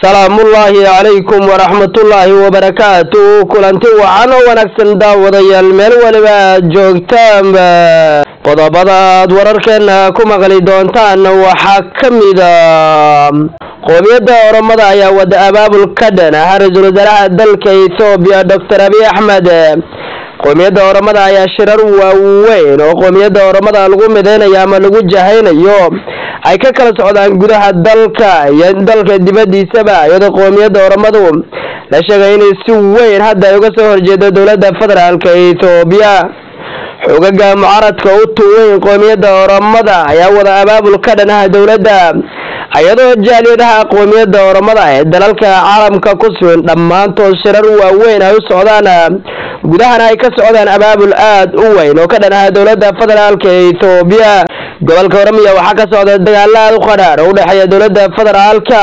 salaamullaahi calaykum waraxmatullaahi wabarakaatu kulanti wacan oo wanaagsan daawadayaal meel waliba aad joogtaanba qodobada aad wararkeena ku maqli doontaan waxaa ka mida qoomiyadda oromada ayaa wada abaabul ka dhan ah ra-iisul wasaaraha dalka ethoobiya doctor abiy axmed qoomiyadda oromada ayaa shirar waaweyn oo qoomiyadda oromada lagu mideynayo ama lagu jahaynayo ay ka kala socdaan gudaha dalka iyo dalka dibadiisaba iyadoo qoomiyadda oromadu la sheegay inay si weyn hadda ay uga soo horjeedo dowladda federaalka ethoobiya xogaga mucaaradka u tuweyn qoomiyadda oromada ayaa wada abaabul ka dhanaha dowladda iyadoo jaaliyadaha qoomiyadda oromada ee dalalka caalamka ku sugan dhammaantood shirar waaweyn ay u socdaan gudahana ay ka socdaan abaabul aad u weyn oo ka dhanaha dowladda federaalka ethoobiya gobolka oromiya waxaa ka socda dagaalo aad u qadhaar oo udhexeeya dowladda federaalka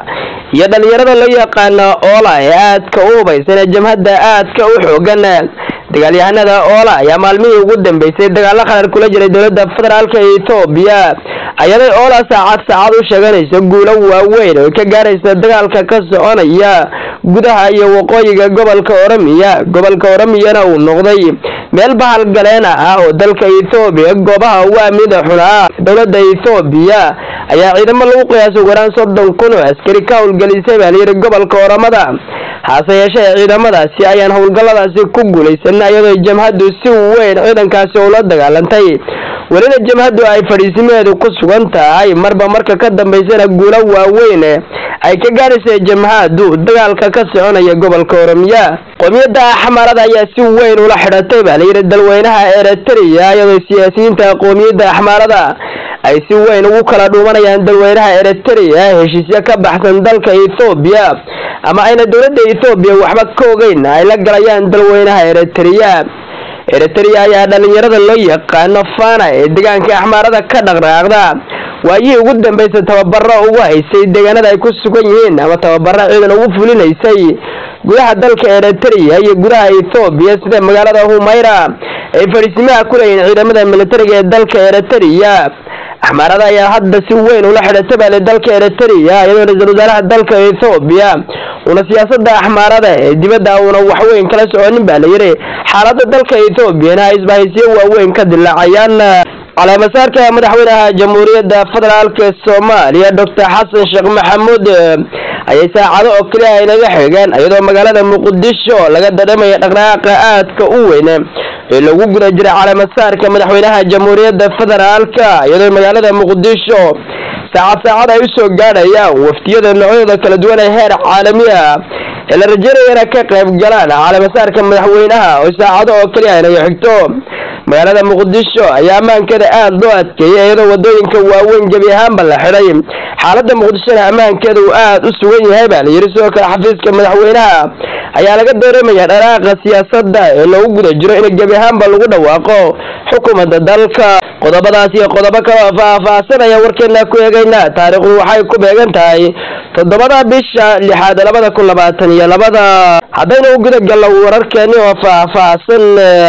iyo dhalinyarada loo yaqaana oola ee aadka u hubaysan ee jamhadda aadka u xoogan dagaalyahanada oola ayaa maalmihii ugu dambeysay dagaalo qadhaar kula jiray dowladda federaalka ethoobiya ayaday oola saacad saacad u sheeganaysa guulo waaweyn oo ka gaaraysa dagaalka ka soconaya gudaha iyo waqooyiga gobolka oromiya gobolka oromiyana uu noqday meel bahalgaleena ah oo dalka ethoobiya goobaha ugu amnida xunaa dowladda ethoobiya ayaa ciidamo lagu qiyaasay waraan soddon kun oo askari ka howlgelisay baa layidhi gobolka oromada hase yeeshee ciidamadaasi ayaan howlgalladaasi ku guulaysan iyadoo jamhaddu si weyn ciidankaasi ula dagaalantay welina jamhaddu ay fadhiisimeedu ku sugan tahay marba marka ka dambaysana guulo waaweyn ay ka gaaraysa jamhaddu dagaalka ka soconaya gobolka oromiya qoomiyadda axmaarada ayaa si weyn ula xidhatay baa layidhi dalweynaha eritrea iyadoo siyaasiyiinta qoomiyadda axmaarada ay si weyn ugu kala dhuumanayaan dalweynaha eritrea heshiisyo ka baxsan dalka ethoobiya ama ayna dowladda ethoobiya waxba ka ogeyn ay la galayaan dalweynaha eritrea eritrea ayaa dhalinyarada loo yaqaano fana ee deegaanka axmaarada ka dhaqdhaqaaqda waayihii ugu dambeysay tababaro ugu haysay deegaanada ay ku sugan yihiin ama tababaro ciidan ugu fulinaysay gudaha dalka eritrea iyo gudaha ethoobiya sida magaalada humayra ay fadhiisimaha ku leeyihiin ciidamada militariga ee dalka eritrea axmaarada ayaa hadda si weyn ula xidhatay baale dalka eritrea iyadoo ra-iisul wasaaraha dalka ethoobiya una siyaasada axmaarada ee dibadda una waxweyn kala soconin baa layidhi xaalada dalka ethoobiana ay isbahaysiyo waaweyn ka dilaacayaan caleemasaarka madaxweynaha jamhuuriyadda federaalka soomaaliya doctor xasan sheekh maxamuud ayay saacado oo keliya ay naga xigeen iyadoo magaalada muqdisho laga dareemaya dhaqdhaqaaqa aadka u weyn ee lagu guda jiray caleemasaarka madaxweynaha jamhuuriyadda federaalka iyadoo magaalada muqdisho saacad saacad ay usoo gaadhayaan waftiyada noocyada kala duwan ee heer caalami ah ee la rajeynaya inay ka qayb galaan caleemasaarka madaxweynaha oo saacado oo keliya ay naga xigto magaalada muqdisho ayaa ammaankeeda aada loo adkeeyay iyadoo wadooyinka waaweyn gebi ahaanba la xidhay xaalada muqdishona ammaankeeda uu aada u sugan yahay baa layidhi sidoo kale xafiiska madaxweynaha ayaa laga dareemaya dharaaqa siyaasadda ee loogu guda jiro in gebi ahaanba lagu dhawaaqo xukuumadda dalka qodobadaas iyo qodobo kaloo faah-faahsanaya warkeena ku eegaynaa taariikhdu waxay ku beegan tahay toddobada bisha lixaad labada kun labaatan iyo labada haddaynu u guda galno wararkeeni oo faah-faahsan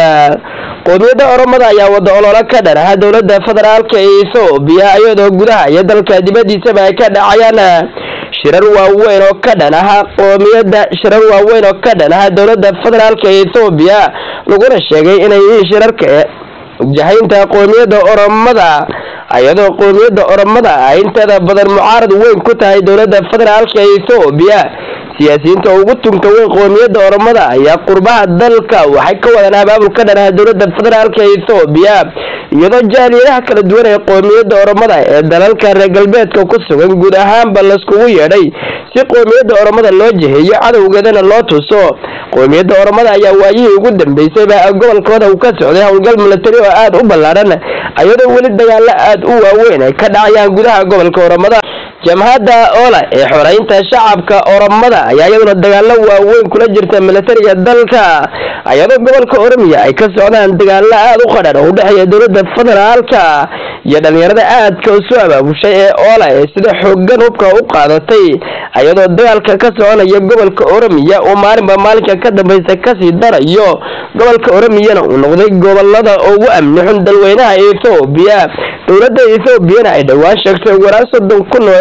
qoomiyadda oromada ayaa wada ololo ka dhanaha dowladda federaalka ethoobiya iyadoo gudaha iyo dalka dibadiisaba ay ka dhacayaan shirar waaweyn oo ka dhanaha qoomiyadda shirar waaweyn oo ka dhanaha dowladda federaalka ethoobiya laguna sheegay inay yihiin shirarka jahaynta qoomiyadda oromada iyadoo qoomiyadda oromada ay inteeda badan mucaarad weyn ku tahay dowladda federaalka ethoobiya siyaasiyiinta ugu tunka weyn qoomiyadda oromada ayaa qurbaha dalka waxay ka wadaan abaabul ka dhanaha dowladda federaalka ethoobiya iyadoo jaaliyadaha kala duwan ee qoomiyadda oromada ee dalalka reer galbeedka ku sugan guud ahaanba laiskugu yeedhay si qoomiyadda oromada loo jiheeyo cadowgeedana loo tuso qoomiyadda oromada ayaa waayihii ugu dambeysayba gobolkooda uu ka socday howlgal milatari oo aada u ballaadhan iyadoo weli dagaalo aada u waaweyn ay ka dhacayaan gudaha gobolka oromada jamhadda oola ee xoreynta shacabka oromada ayaa iyaduna dagaalo waaweyn kula jirta militariga dalka iyadoo gobolka oromiya ay ka socdaan dagaalo aada u qadhan oo udhexeeya dowladda federaalka iyo dhalinyarada aadka u soo abaabushay ee oola ee sida xoogan hubka u qaadatay iyadoo dagaalka ka soconaya gobolka oromiya uu maalinba maalinka ka dambeysa kasii darayo gobolka oromiyana uu noqday gobolada ugu amni xun dalweynaha ethoobiya dowladda ethoobiana ay dhowaan sheegtay waraan soddon kun oo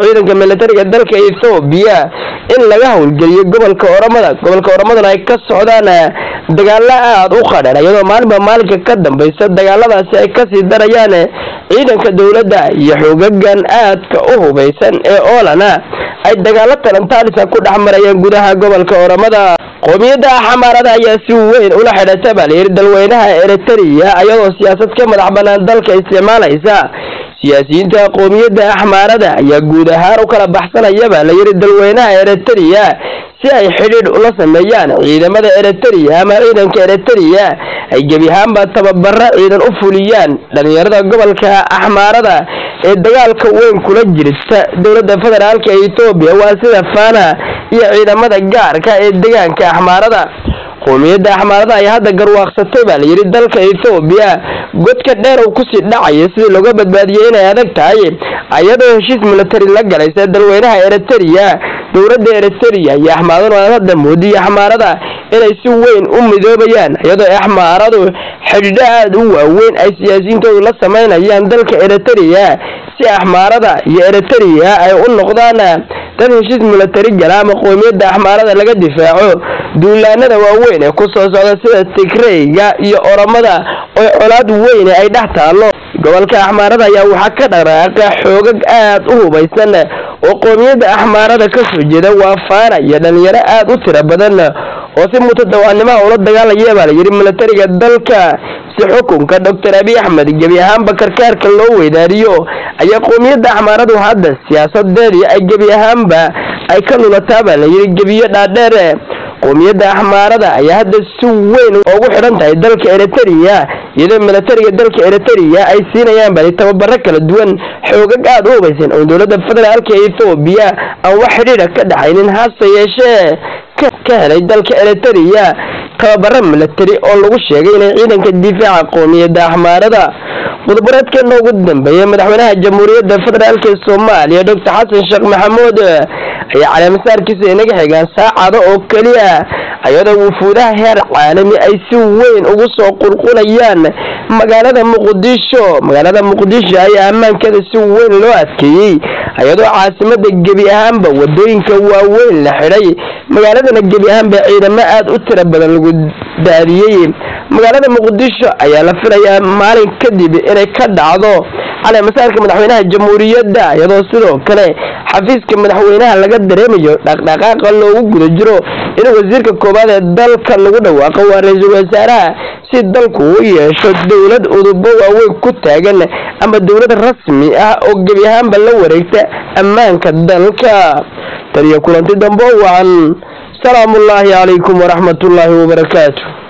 ciidanka militariga dalka ethoobiya in laga howlgeliyo gobolka oramada gobolka oramadana ay ka socdaan dagaalo aada u qadhan iyadoo maalinba maalinka ka dambeysa dagaaladaasi ay kasii darayaan ciidanka dowladda iyo xoogagan aadka u hubeysan ee oolana ay dagaalo talantaalisa ku dhex marayeen gudaha gobolka oramada qoomiyadda xamaarada ayaa si weyn ula xidhata baa layidhi dalweynaha eritrea iyadoo siyaasad ka madax banaan dalka isticmaalaysa siyaasiyiinta qoomiyadda axmaarada ayaa guud ahaan u kala baxsanaya baa layidhi dalweynaha eritrea si ay xidhiidh ula sameeyaan ciidamada eritrea ama ciidanka eritrea ay gebi ahaanba tababaro ciidan u fuliyaan dhalinyarada gobolka axmaarada ee dagaalka weyn kula jirta dowladda federaalka etoobiya waa sida fana iyo ciidamada gaarka ee deegaanka axmaarada qoomiyadda axmaarada ayaa hadda garwaaqsatay baa layidhi dalka ethoobiya godka dheer uu kusii dhacaya sidii looga badbaadiyey inay adag tahay ayadoo heshiis militari la galaysa dalweynaha eritrea dowladda eritrea iyo axmaaduna hadda moodiya axmaarada inay si weyn u midoobayaan iyadoo axmaaradu xidhiidho aada u waaweyn ay siyaasiyiintoodu la sameynayaan dalka eritrea si axmaarada iyo eritrea ay u noqdaan dad heshiis militari gala ama qoomiyadda axmaarada laga difaaco duulaanada waaweyn ee kusoo socda sida tigreyga iyo oramada oo colaad weyne ay dhex taallo gobolka axmaarada ayaa waxaa ka dhaqdhaqaaqa xoogag aada u hubaysan oo qoomiyadda axmaarada kasoo jeeda waa faana iyo dhalinyaro aada u tiro badan oo si mutadawaanimaha ula dagaalaya baa layidhi militariga dalka si xukunka doctor abiy axmed gebi ahaanba karkaarka loo weydaariyo ayaa qoomiyadda axmaaradu hadda siyaasadeedii ay gebi ahaanba ay ka lulataa baa layidhi gebiyo dhaadheer qoomiyadda axmaarada ayaa hadda si weyn ugu xidhan tahay dalka eritrea iyadoo militariga dalka eritrea ay siinayaan bali tababaro kala duwan xoogag aada u hubaysan oo dowladda federaalka ethoobiya aan wax xidhiidha ka dhexaynin hase yeeshee ka helay dalka eritrea tababaro militari oo lagu sheegay inay ciidanka difaaca qoomiyadda axmaarada mudabareedkeena ugu dambeeyay madaxweynaha jamhuuriyadda federaalk ee soomaaliya doctor xasan sheekh maxamuud ayaa caleemasaarkiisa inaga xigaan saacado oo keliya iyadoo wufuudaha heer caalami ay si weyn ugu soo qulqulayaan magaalada muqdisho magaalada muqdisho ayaa ammaankeeda si weyn loo adkeeyey iyadoo caasimada gebi ahaanba wadooyinka waaweyn la xidhay magaaladana gebi ahaanba ciidamo aada u tiro badan lagu daadiyey magaalada muqdisho ayaa la filayaa maalin kadib inay ka dhacdo caleemasaarka madaxweynaha jamhuuriyadda iyadoo sidoo kale xafiiska madaxweynaha laga dareemayo dhaqdhaqaaqa loogu guda jiro in wasiirka koowaad ee dalka lagu dhawaaqo waa ra-iisul wasaaraha si dalku u yeesho dowlad udubo waaweyn ku taagan ama dowlad rasmi ah oo gebi ahaanba la wareegta ammaanka dalka taniyo kulanti dambe wacan salaamullaahi calaykum waraxmatullaahi wabarakaatu